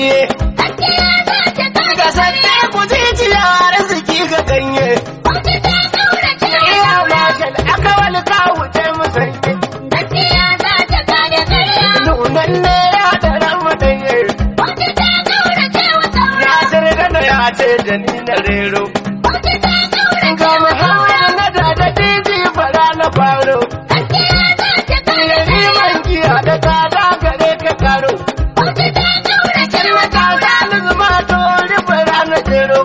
ganye ga sanne ku jijiya arziki ga ganye iya mashal aka wani kawo ce musanye nunan ne ya tara mu danye ya shirga da ya ce da ni na rero ga muhammad na da da titi fara na faro Riman giya da tsada gare ka karo Kalmata zani zuma to rufe ranar jero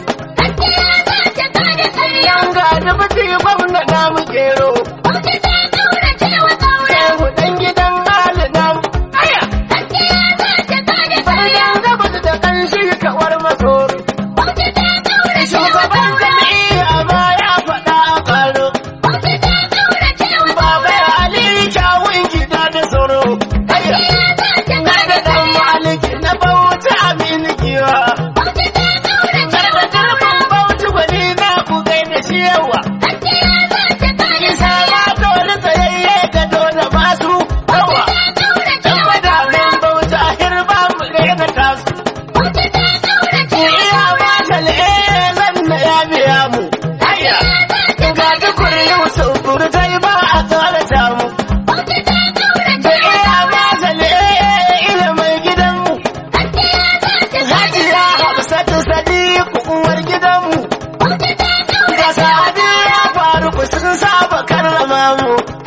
Yan ga da mutu gwamna na mu kero Shehu dan gidan Ali na mu Aya! Bayan gabas da kanshi kawar masoro Shugaban jami'a ma ya faɗa a karo Baba Ali kyawun gida da tsoro Aya! Na da dan maliki na bauta amini giwa Garba garban bauta gwani na ku gaida shi yawa Isa ma dole tsayayye ga dole masu yawa Dan madamin bauta hirba mu gaida tasu Iya ma shal'e zan na ya biya mu Aya! Ga tukur Yusuf burtai ba a tsorata mu Da iya ma shal'e ilimin gidanmu Hajiya Hafsatu Sadiku uwar gidanmu Ga Sadi ya faru ku sun saba karrama mu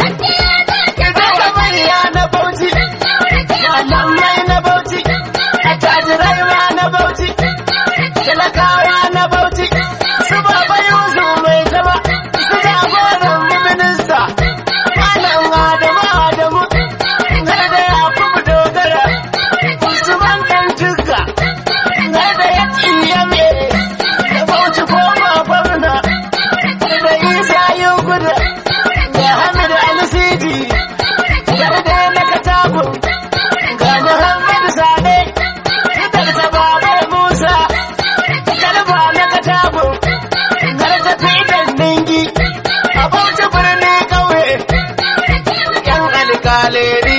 Daga manya na Bauchi Malamai na Bauchi Attajirai ma na Bauchi Talakawa na Bauchi Su baba Yusuf mai zama Su jagoran mu minista Malam Adamu Adamu Har da Yakubu Dogara Usman ɗan Jigga Har da ya tsiye me Da Bauchi koma gwamna Da Isa yin gudu Da Hamid Al-Sidi Har da na Katagun Ga Muhammad Sade Fitar ta Babar Musa Kalba na Katagun Har ta Fitar Ningi A Bauchi birni ƙauye Yan alƙaleri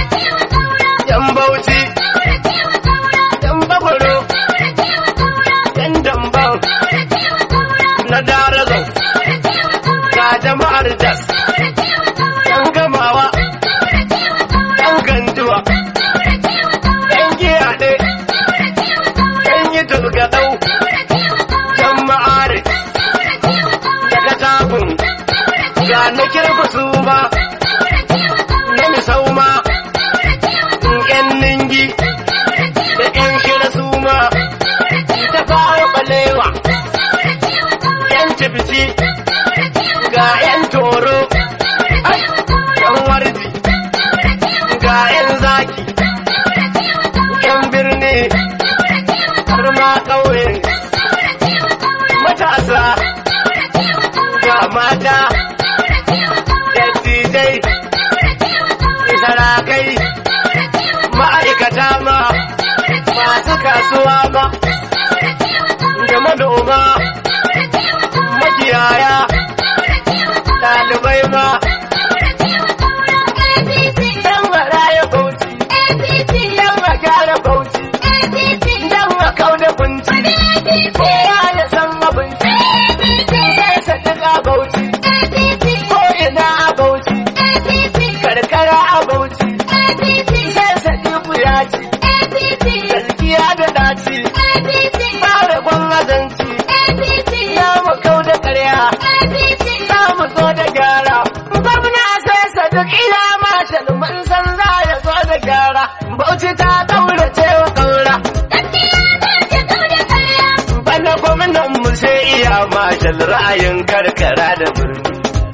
Yan Bauchi Yan Bagwaro Yan Dambam Na Darazau Ga jama'ar Das Yan Gamawa Yan Ganduwa Yan Giyaɗe Yan yi Turgaɗau Yan Ma'ari Daga Tabun Ga na kirfa su ma Na Misau ma ‘yan ningi da ‘yan shira su ma, ta fara balewa, ‘yan cibisi ga ‘yan toro, ai, ‘yan warji, ga ‘yan zaki, ‘yan birni, har ma ƙauye, matasa, ga mata, dattijai, sarakai. ma'aikata ma masu kasuwa ma da manoma makiyaya ɗalibai ma yan maraya bauchi yan a gyara bauchi yan a kauda kunci kowa ya san abinci sai sadaka bauchi ko ina a bauchi karkara a bauchi sai sadiku ya ci gaskiya da daci ba da gwamnatanci ya mu kau da karya za mu zo da gyara gwamna sai sadik ila mashal mun san za ya zo da gyara bauchi ta kaurace wa kaura bana gwamnan mu sai iya mashal ra'ayin karkara da birni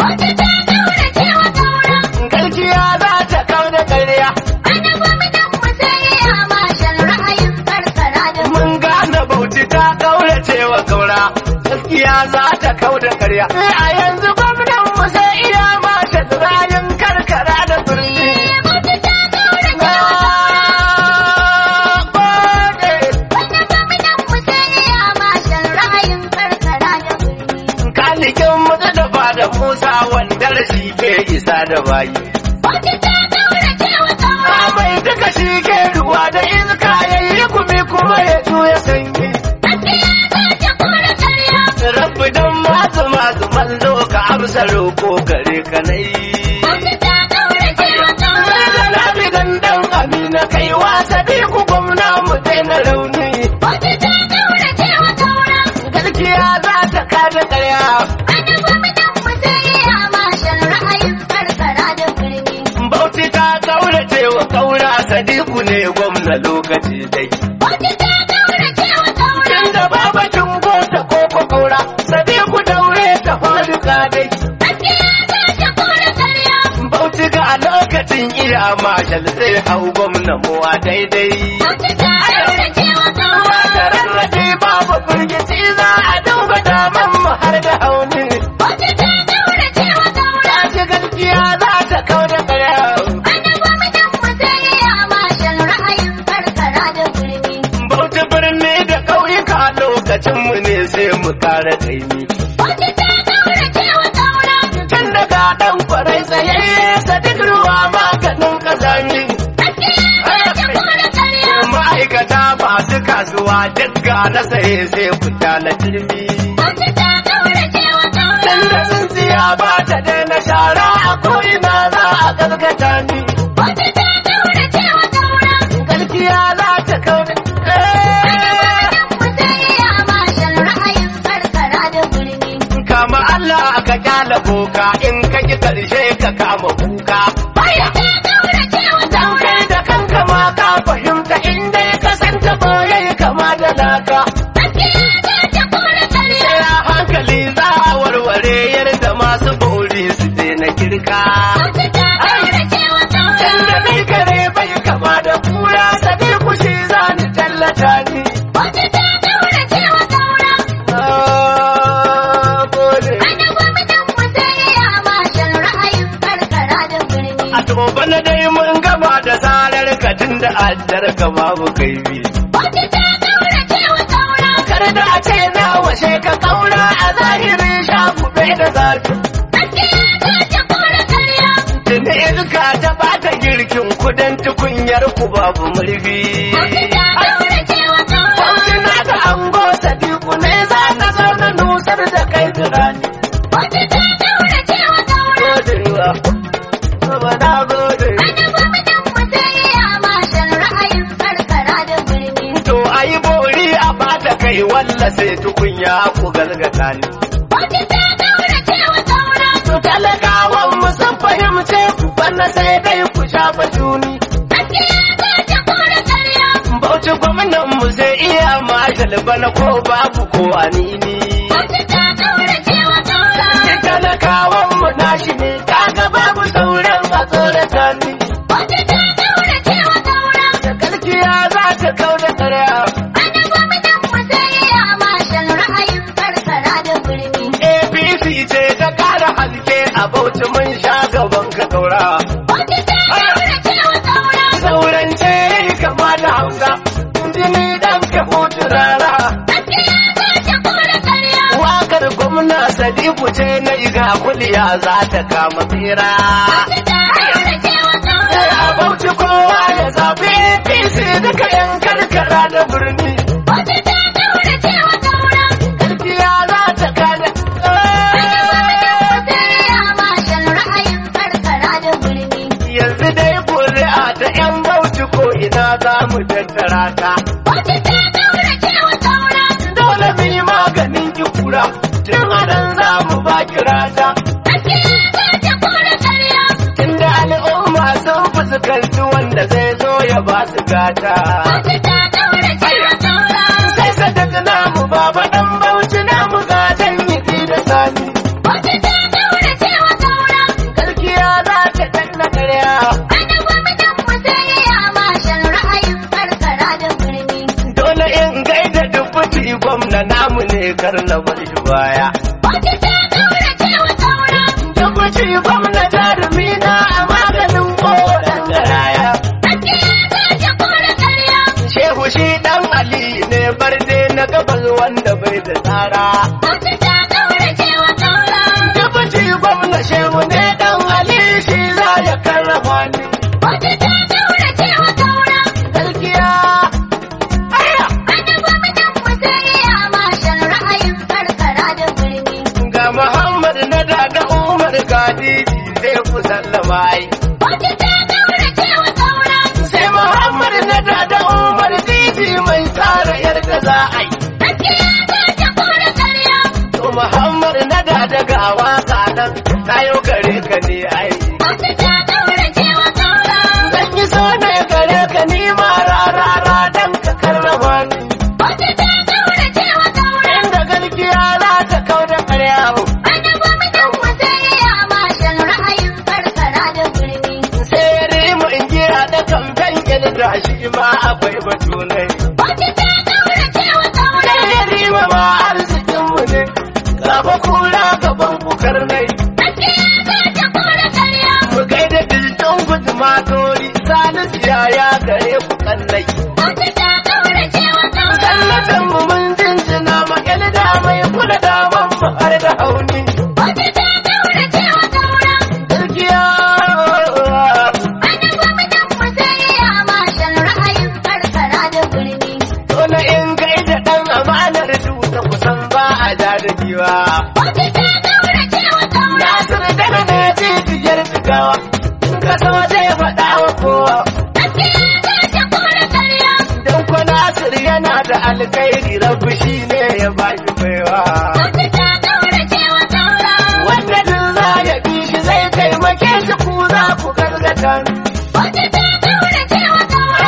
gaskiya za ta kau da karya mun gane bauchi ta kaurace wa kaura gaskiya za ta kau da karya a yanzu gwamnan mu sai iya mashal ra'ayin karkara da birni Kalikin mutu da ba da Musa wanda shi ke isa da bayi. mai duka shi ke ruwa da iska ya yi gumi kuma kuma ya juya sanyi Rabbi dan masu masu mallo ka amsa roko gare ka nai Labi gandan Amina kai wasa bi ku gwamna mu daina rauni Gaskiya za ta kada karya Bauchi ta kaurace wa kaura Sadiku ne gwamna lokaci dai Tunda babacin gota ko ko kaura Sadiku daure ta faduka dai Bauchi ga a lokacin iya mashal zai hau gwamna muwa daidai Wata rarrafe babu firgici za a duba daman mu har da hauni Tashi gaskiya za ta kau da karya Bauchi birni da ƙauyuka lokacinmu ne sai mu kare kaimi. Tun daga ɗan kwarai tsayayye sadik ruwa maganin ƙazami. Ma'aikata masu kasuwa dukka na saye sai fita na turmi. Tun da tsintsiya ba ta daina shara a ko'ina za a gaskata ni. Gaskiya za ta kau da Kama Allah ka kyala boka in ka ki karshe ka kama kuka. Baya! kai da kanka ma ka fahimta inda ka san ta boye kama da laka. Sai a hankali za a warware yadda masu bori su daina kirka. Tunda mai kare bai kama da kura sabi kushi za ni tallata ni. Ah, gode. A toba na dai mun gama da zarar ka tun da addar ka babu kaifi. Kar da a ce na washe ka kaura a zahirin shagube da zafi. Tuni iska ta bata girkin kudan tukunyar ku babu murfi. Bauchi na ta ango sadiku ne za ta zo na nusar da kai turani. Godewa, Baba na gode. To ayi bori a bata kai walla sai tukunya ku gargata ni. To talakawan mu sun fahimce ku bana sai dai ku shafa juni. Bauchi gwamnan mu sai iya mashal bana ko babu ko anini. Talakawan mu nashi ne kaga babu sauran a tsorata ni. Da gaskiya za ta kau da karya. APC ce ta kara haske a bauchi mun sha gaban ka kaura. Sauran ce kama da hausa, jini dan ka hutu rara. Wakar gwamna Sadiku ce na iga kuliya za ta kama tsira. Sai a bauchi kowa ya zafi APC duka yan karkara da birni. Gaskiya za ta kada. Yanzu dai kuri'a ta 'yan bauchi ko ina za mu tattara ta. Dole mu yi maganin ki kura, tun anan za mu ba kirata. Inda al'umma sun fuskanci wanda zai zo ya ba su gata. Sai sadaka namu baba ɗan bauchi namu gatan yi da sani. Gaskiya za ta danna karya. Dole in gaida dubuti gwamna namu ne kar na bar shi baya. Dubuti gwamna jarumi na a maganin koren garaya. Shehu shi ɗan Ali ne barde na gabas wanda bai da tsara. Dubuti gwamna shehu ne ɗan Ali shi za ya karrama ni. Gaskiya. Aya! nan na yau gare ka ne ai Wata ta ƙaurace wa ƙaura. zan yi so ne gare ka ni ma rarara dan ka karrama ni Wata ta ƙaurace wa ƙaura. inda gaskiya za ta kau da karya Annabi mutum musayya mashin ra'ayin karkara da birni. sai rimu in giya da kamfen da shi ma akwai batu ne Wata ta ƙaurace wa ƙaura. sai rima ma arzikinmu ne gaba kura gaban bukar nai Gaskiya za ta kora ƙarya. mu kai da bilton guduma tori salisu yaya gare ku kallai Wata ta ƙaurace wa ƙaura. sallatan mu mun jinjina ma da mai kula da mu har da hauni Wata ta ƙaurace wa ƙaura. gaskiya Annabi mutum musayya mashin ra'ayin karkara da birni. dole in kai da dan amanar duka kusan ba a da da giwa Wata ta ƙaurace wa ƙaura. Nasir da ne jijiyar jigawa in ka so zai faɗa wa kowa Gaskiya za ta kora ƙarya. don ko Nasir yana da alkhairi rabbi shi ne ya ba shi baiwa Wata ta ƙaurace wa ƙaura. wanda duk za ya bi shi zai taimake shi ku za ku gargata Wata ta ƙaurace wa ƙaura.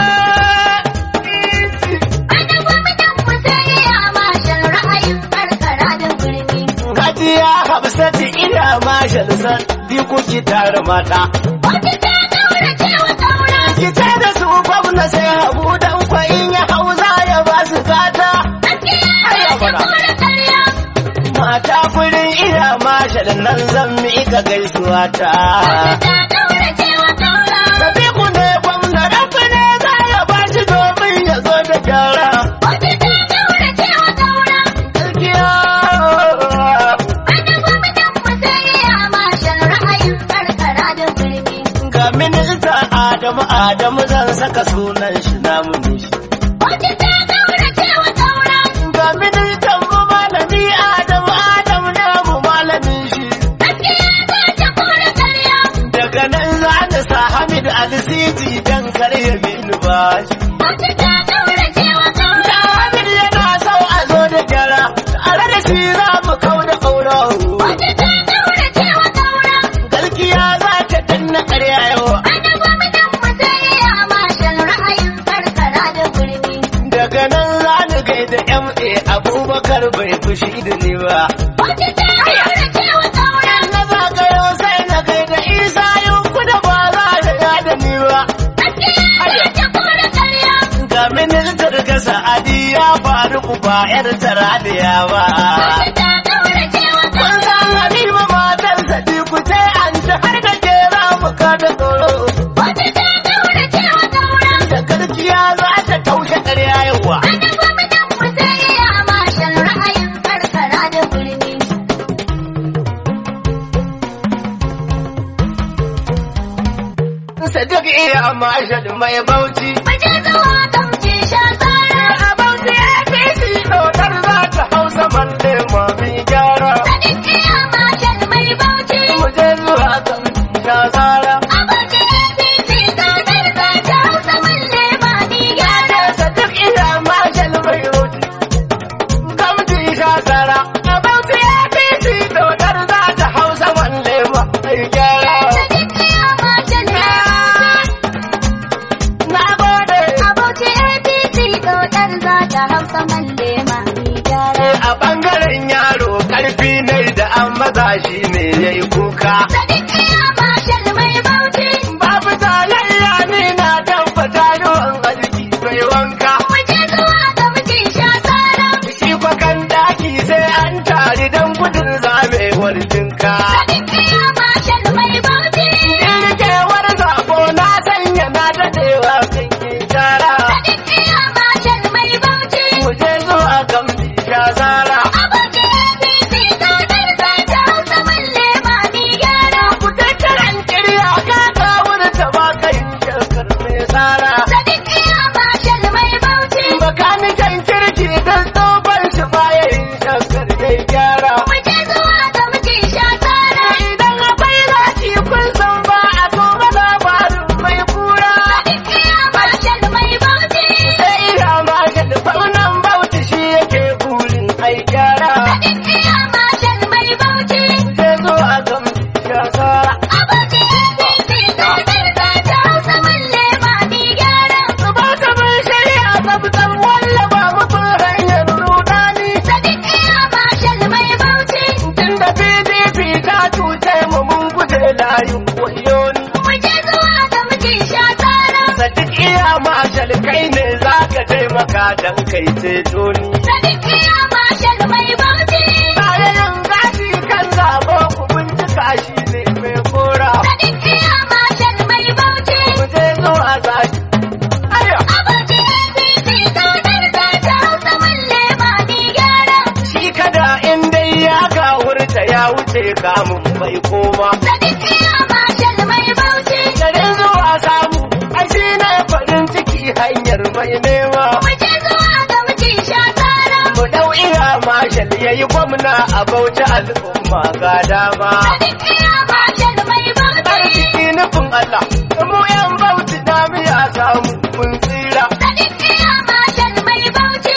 Annabi mutum musayya mashin ra'ayin karkara da birni. Hajiya Hafsatu ina mashal san bi kuki tare mata Wata ta ƙaurace wa ƙaura. ki ce da su gwamna sai habu dan kwayin ya hauza ya ba su gata Gaskiya za ta kora ƙarya. mata kurin ina mashal nan zan miƙa gaisuwa ta Wata ta ƙaurace wa ƙaura. Sabiku ne gwamna rafi ne za ya ba shi domin ya zo da gyara Wata ta ƙaurace wa ƙaura. gaskiya Annabi mutum musayya mashin ra'ayin karkara da birni. ga minista Adamu Adamu zan saka sunan shi namu ne shi Wata ta ƙaurace wa ƙaura. ga ministan mu malami Adamu Adamu namu malamin shi Gaskiya za ta kora ƙarya. daga nan za ta sa Hamid Alisiji dan karya mini bashi Wata ta ƙaurace wa ƙaura. da Hamid yana so a zo da gyara tare da shi za mu kau da ƙaura Wata ta ƙaurace wa ƙaura. gaskiya za ta danna ƙarya yau Annabi mutum musayya mashin ra'ayin karkara da birni. daga nan za ni gaida MA Abubakar bai fushi da ni ba Wata ta ƙaurace wa ƙaura. na zagayo sai na gaida Isa yunku da ba za ta yada ni ba Gaskiya za ta kora ƙarya. ga ministar ga sa'adi ya faru ku ba yar taradiya ba Wata ta ƙaurace wa kun ƙaura. san halima matar sadiku ce an ta har da ke za mu ka da tsoro Wata ta ƙaurace wa ƙaura. da garkiya za ta taushe ƙarya yawa Annabi mutum musayya mashin ra'ayin karkara da birni. sadiq iya mashal mai bauchi Mace zuwa kamce sha tsara. a bauchi ya fi shi dodar za ta hausa malle mami gyara Sadiq iya mashin mai bauchi. mu je zuwa kan shazara Abaci APC tsadar za ta hausa malle ba ni gyara. sadiq iya mashal mai bauchi kamti shazara a bauchi ya fi shi dodar za ta hausa malle mami gyara Sadiq iya mashin mai na gode Abaci APC tsadar za ta hausa malle ba ni gyara. a bangaren yaro karfi ne da an maza shi ne ya yi kuka Sadiq iya mashin mai bauchi. babu talayya ne na tabbata yawan arziki bai wanka Mace zuwa kamce sha tsara. shi kwakan daki sai an tari don gudun zamewar jinka Sadiq iya mashin mai bauchi. irkewar zabo na sanya na dadewa kan yi shara Sadiq iya mashin mai bauchi. mu je zuwa kan bisha zara Abaci APC tsadar za ta hausa malle ba ni gyara. kai ne za ka taimaka don kai ceto ni. Sadiq ya mashal mai bauchi. Bayan gashi kan zabo ku bincika shi ne mai kora. Sadiq ya mashal mai bauchi. Ku je zuwa zaki. Ayo, Abuja APC kaunar ta ta hausa malle ma ni gyara. shi kada in dai ya gawurta ya wuce kamun bai koma. Sadiq ya mashal mai bauchi. Garin zuwa samu, ai shi ne farin ciki hanyar mai nema. Mu je zuwa ga miji sha tsara. Mu dau iya mashal ya yi gwamna a bauchi al'umma ga dama. Sadiq ya mashal mai bauchi. Arziki nufin Allah, mu yan bauchi na miya samu mun tsira. Sadiq ya mashal mai bauchi.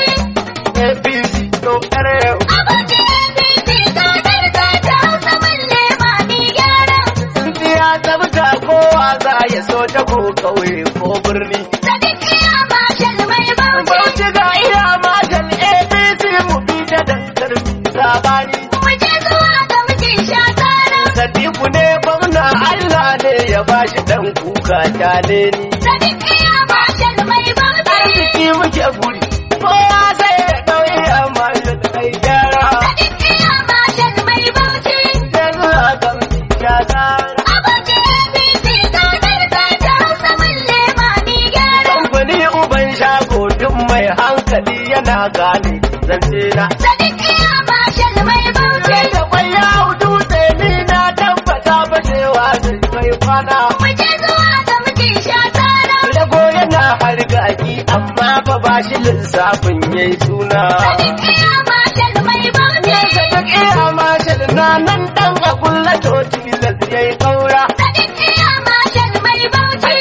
APC to yau. Abuja APC kaunar ta ta hausa malle ma ni gyara. Tsintsiya tsabta kowa za ya so ta ko kauye ko birni. Sadiq ya mashal mai bauchi. Bauchi ga iya mashal APC mu bi ta dankar sabani. Mu je zuwa ga miji sha tsara. Sadiku ne gwamna Allah ne ya bashi dan kuka kyale ni. Sadiq ya mashal mai bauchi. Arziki muke guri, kowa sai ya ɗauki amma ya kai gyara. Sadiq ya mashal mai bauchi. Yanzu a kan ya tsara. Abuja APC kaunar ta ta hausa malle ma ni gyara. Kamfani uban shago duk mai hankali yana gane zance na. Sadiq ya mashal mai bauchi. Sai da kwai ya hudu ni na tabbata ba cewa zai mai kwana. Mu je zuwa ga miji sha tsara. Rago yana hargaki amma fa ba shi lissafin yayi suna. Sadiq ya mashal mai bauchi. Sadiq iya mashal na nan dan a kulla toti yayi kaura. Sadiq ya mashal mai bauchi.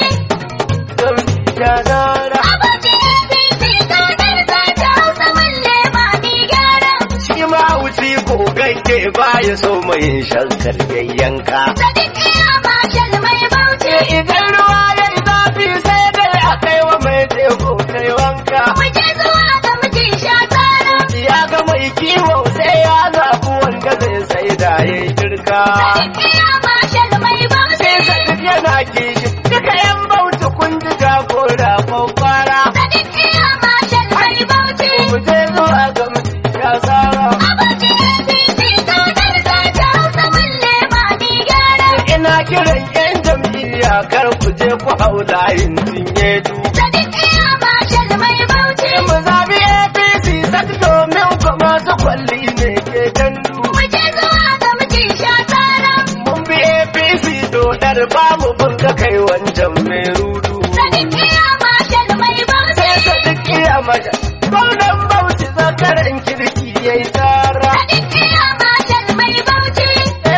Don ya zara. Abuja APC kaunar ta ta hausa malle ma ni gyara. Shi ma wuce ko gagge ba ya so mai shankar yayyanka. Sadiq ya mashal mai bauchi. Idan ruwa ya yi zafi sai dai a kai wa mai teku kai wanka. Mu je zuwa ga miji sha tsara. Ya ga mai kiwo sai ya zaɓi wanda zai sai da ya yi jirka. Sadiq ya mashal mai bauchi. Sai duk yana kishi duka yan bauchi kun ji jagora kwakwara. Sadiq ya mashal mai bauchi. Mu je zuwa ga mutum ya tsara. Abuja APC kaunar ta ta hausa malle ma ni gyara. Ina kiran yan jam'iyya kar ku je ku hau layin cinye du. Sadiq ya mashal mai bauchi. Mu zabi APC sak domin ku masu kwalli ne ke gandu. Mu je zuwa ga miji sha tsara. Mun bi APC dodar ba mu bunka kai wancan mai rudu. Sadiq ya mashal mai bauchi. Sai ka duk iya mata. Gwamnan Bauchi zakaran kirki ya yi tsara. Sadiq ya mashal mai bauchi.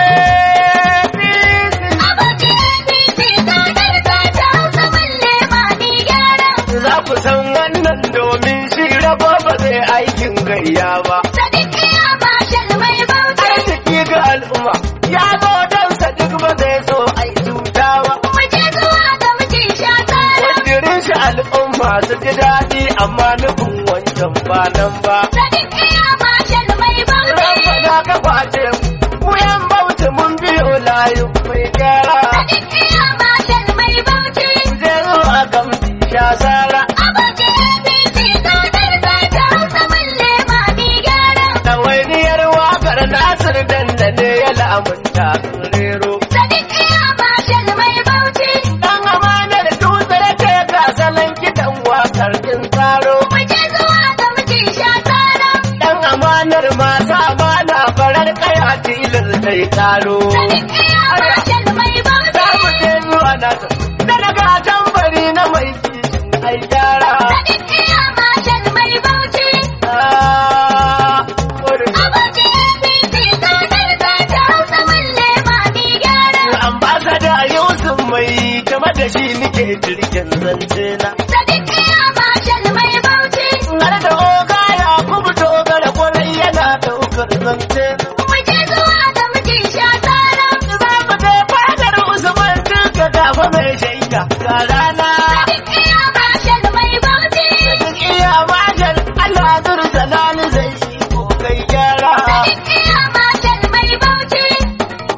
APC Abuja APC kaunar ta ta hausa malle ma ni gyara. za ku san wannan domin shi rabo ba zai aikin gayya ba. Sadiq ya mashal mai bauchi. Arziki ga al'umma ya zo don sa duk ba zai so ai cuta ba. Mu je zuwa ga miji sha tsara. Wajirin shi al'umma su ji daɗi amma nufin wancan ba nan ba. Sadiq ya mashal mai bauchi. Rabbana ka kwace mu, mu yan bauchi mun biyo layu mai gyara. Sadiq ya mashal mai bauchi. Je zuwa gamsi sha sara. Abuja APC kaunar ta ta hausa malle ma ni gyara. Ɗawainiyar waƙar Nasir dandane ya lamunta sun rero. Sadiq ya mashal mai bauchi. Dan amanar dutse ce ga salon kiɗan waƙar kin tsaro. Mu je zuwa ga miji sha tsara. Dan amanar masu amana farar kaya tilar sai karo. Sadiq ya mashal mai Za bauchi. mu je zuwa nasa, da daga tambari na mai kishin ai gyara. Sadiq ya mashal mai bauchi. Ah, wurin Abuja APC kaunar ta ta hausa malle ma ni gyara. ambasada Yusuf mai game da shi nike jirgin zance na. Sadiq ya mashal mai bauchi. Har da oga ya kuma dogara kwarai yana daukar zance na. Mu je zuwa ga miji sha tsara. Za mu je fadar Usman duka gafa mai shaida ga rana. Sadiq ya mashal mai bauchi. Duk iya majar Allah zurta lani zai yi ko kai gyara. Sadiq ya mashal mai bauchi.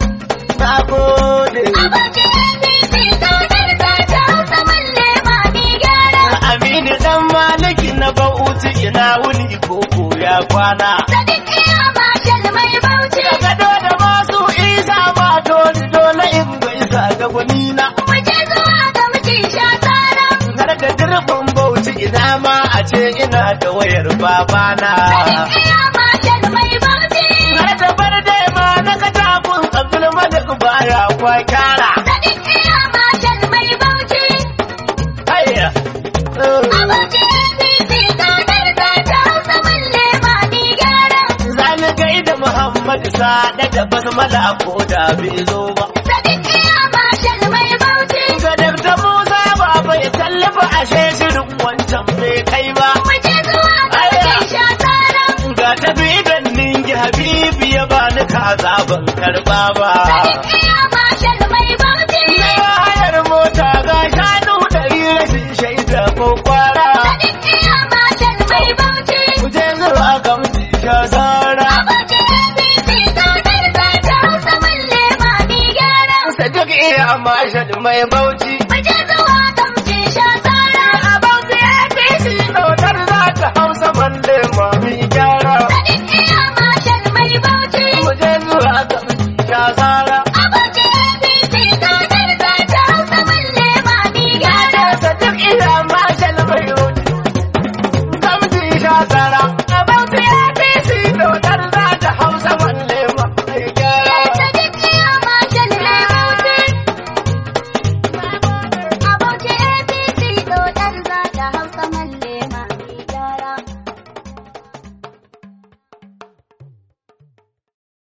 Na gode. Abuja APC kaunar ta ta hausa malle ma ni ina wuni koko ya kwana. Sadiq iya mashal mai bauchi. Da gado da masu isa ma dole dole in gaisa da gwanina. Mu je zuwa ga mijin sha tsara. Har da dirbin bauchi ina ma a ce ina da wayar babana. Sadiq iya mashal mai bauchi. Har da bar dai ma na katakun Abdul Malik baya kwa kyara. Sadiq iya mashal mai bauchi. Hayya. Abuja APC tsadar ta ta hausa balle ba ni gyara. Zani gaida Muhammad Sada da basmala ko da bai zo ba. Sadiq iya mashal mai bauchi. Ga Dr. Musa baba ya tallafa ashe shirin wancan bai kai ba. Mu je zuwa ga mijin sha tsara. Ga tafi ganin ki Habibu ya bani kaza ban karba ba. Sadiq iya mashal mai bauchi. Na hayar mota ga shanu ɗari rashin shaida ko kwara. Sadiq iya mashal mai bauchi. Ku je zuwa gamsi sha sara. Abuja APC tsadar ta ta hausa balle ba ni gyara. Sadiq iya mashal mai bauchi. Mu je zuwa